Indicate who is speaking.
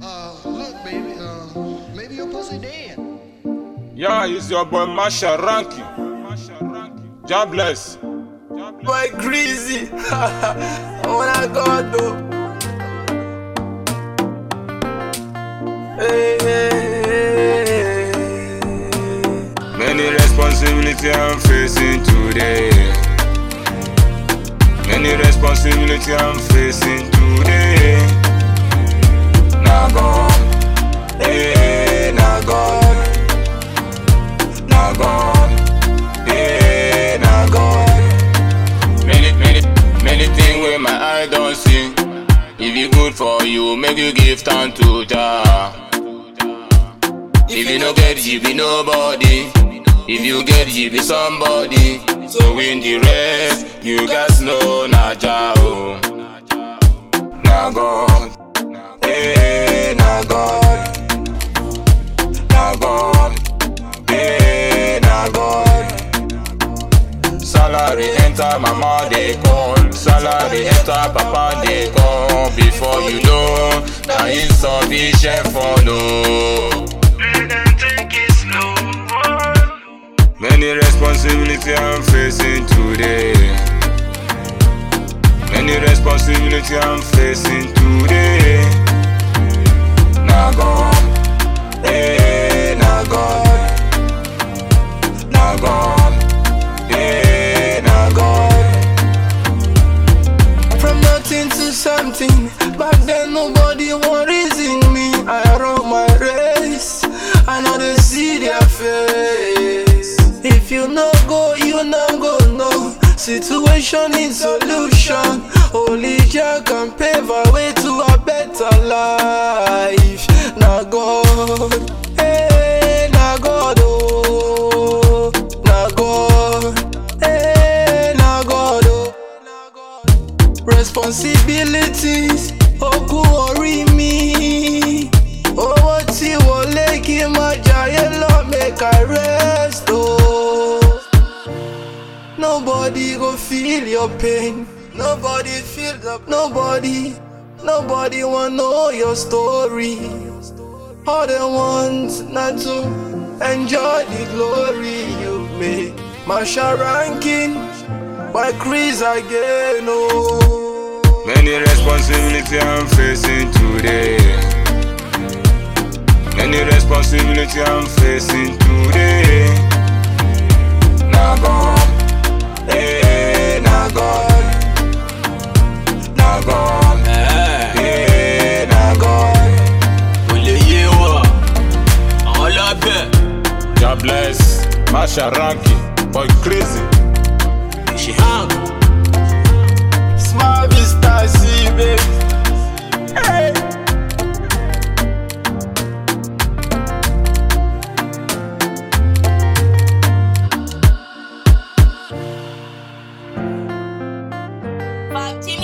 Speaker 1: Uh, look, baby, uh, maybe your pussy dead.
Speaker 2: Yeah, it's your boy Masha Ranky. God bless.
Speaker 3: Boy crazy. when I got though. Hey, hey, hey.
Speaker 2: Many responsibility I'm facing today. Many responsibility I'm facing today. Now God, hey, now God, now God, hey, now God. Many, many, many things where my eye don't see. If it good for you, make you give time to Jah. If you no get you be nobody. If you get you be somebody. So in the rest, you guys know na Jah oh. Na God, eh, na God, na God, eh, na God. Salary enter, mama they call. Salary enter, papa they call. Before you know, na insufficient for no. Many responsibility I'm facing today. Many responsibility I'm facing today. Now God, eh, now God, now God, eh, now God.
Speaker 3: From nothing to something. Back then nobody want reason me. I run my race. I know they see their face. If you no go, you no go no. Situation is solution. Only Jah can pave a way to a better life. Now God, hey, now God, oh, now God, hey, now God, oh. responsibilities ogun orí mi owó tí wọlé kí n má jayé lọ make i rest o. nobody go feel your pain nobody feel the nobody nobody wan know your story all they want na to enjoy the glory you make masha ranking by chris again oh.
Speaker 2: Many responsibility I'm facing today. Many responsibility I'm facing today. Now God, eh, now God, now God, eh, now God.
Speaker 4: kò lè yé wọ àwọn lábẹ́
Speaker 2: God bless, Masha Ranky, boy crazy.
Speaker 4: ṣe hàn.
Speaker 3: Small Vista, see, baby. Hey.
Speaker 5: Five team